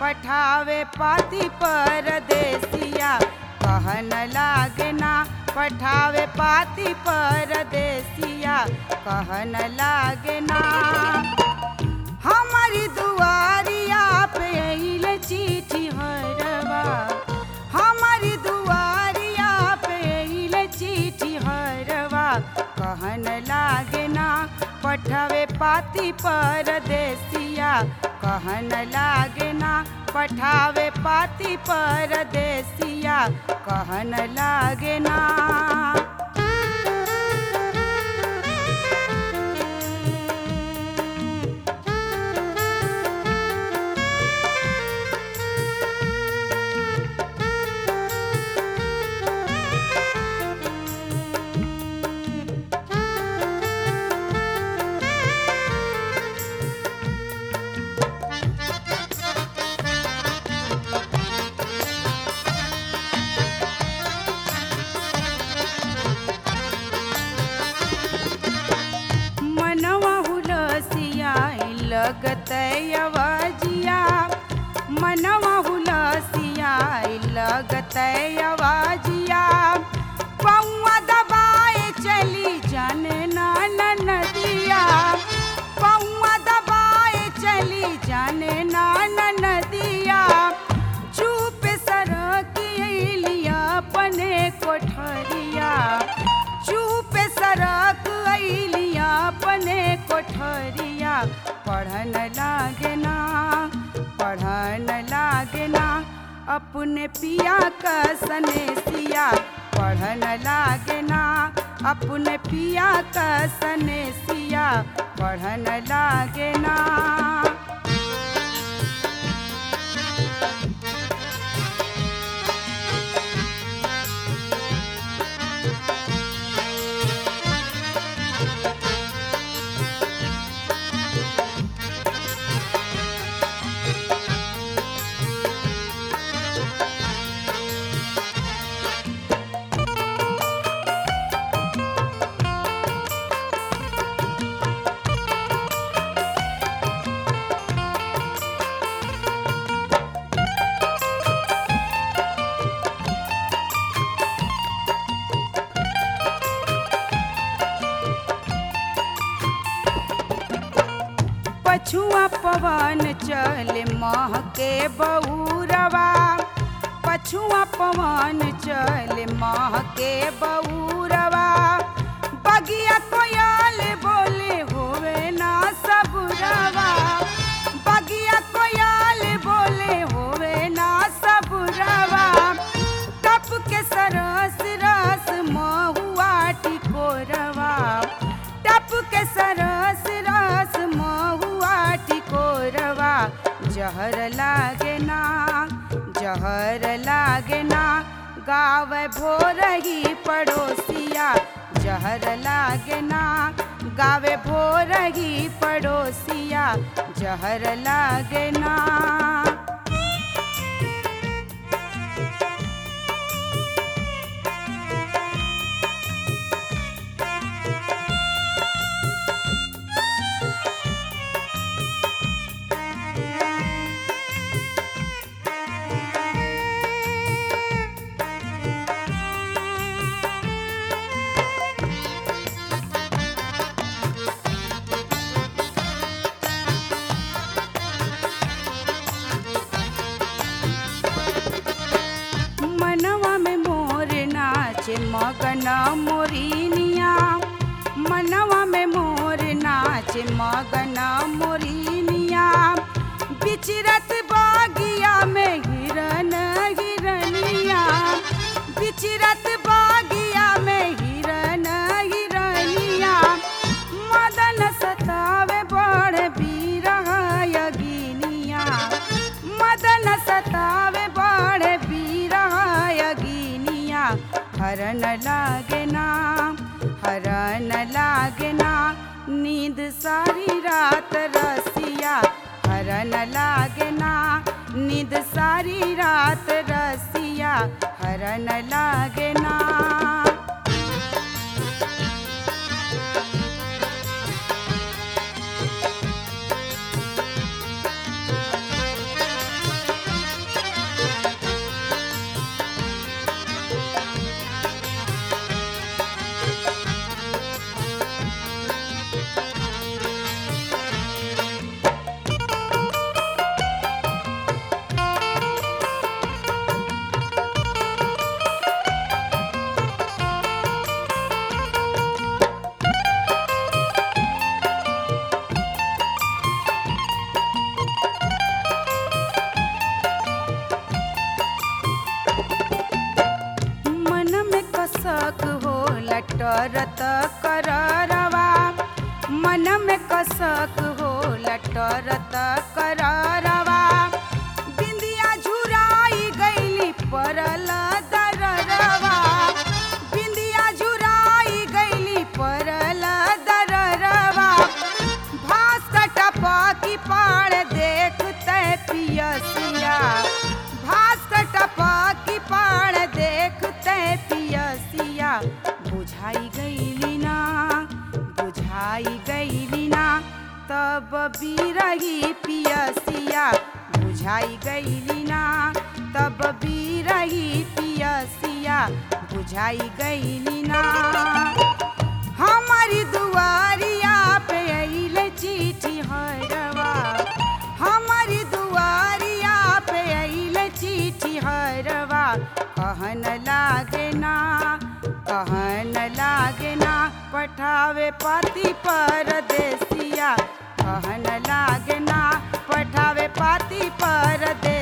पठावे पाती परदेसिया कहन लागे ना पठावे पाती परदेसिया कहन लागे ना हमारी दुआरिया पे अइल चिट्ठी हरवा हमारी दुआरिया पे अइल चिट्ठी हरवा कहन लागे ना पठावे पाती परदेसिया कहन लागे ना पठावे पाती परदेसिया कहन लागे ना मनवा हुलसिया लगत अवाजिया मनवा हुलसिया लगत अवाजिया पौआ दबाए चली जाने नान नदिया पौआ दबाए चली जाने नान नदिया चुप सरक लिया अपने कोठरिया चुप सरक अलिया अपने कोठरिया पढ़न लागे ना पढ़न लागे ना अपने पिया का सनेसिया पढ़न लागे ना अपने पिया का सनेसिया पढ़न लागे ना पछुआ पवन चल मह के बऊरवा पछुआ पवन चल मह के बऊरवा बगिया कोयल बोले होवे ना सबुरवा बगिया कोयल बोले होवे ना सबुरवा टप के सरस रस महुआ टिकोरवा टप के सरस रस महुआ टिकोरवा जहर लागे ना जहर लागे ना गाव भोरही पड़ोसिया जहर लागे ना गावे भोरही पड़ोसिया जहर लागे ना मनवा में मोर नाचे मगन मोरिनिया मनवा में मोर नाचे मगन मोरिनिया बिचरत बागिया में हिरन हिरनिया बिचरत बागिया में हिरन हिरनिया मदन सतावे बड़ बीरगिनिया मदन सतावे बड़ बीरगिनिया हरन लागे ना हरन लागे ना नींद सारी रात रसिया हरन लागे ना नींद सारी रात रसिया हरन लागे ना करत कररवा मन में कसक हो लटरत कररवा बिंदिया झुराई गईली परल दररवा बिंदिया झुराई गईली परल दररवा भास टपकी पाड़ देखते पियसिया भास टपकी पाड़ देखते पियसिया बुझाई गईली ना बुझाई गईली ना तब बिरही पियसिया बुझाई गईली ना तब बिरही पियसिया बुझाई गईली ना हमारी दुआरिया पे अइले चिट्ठी हरवा हमारी दुआरिया पे अइले चिट्ठी हरवा कहन लागे ना कहन लागे ना पठावे पति परदेसिया कहन लागे ना पठावे पति परदेसिया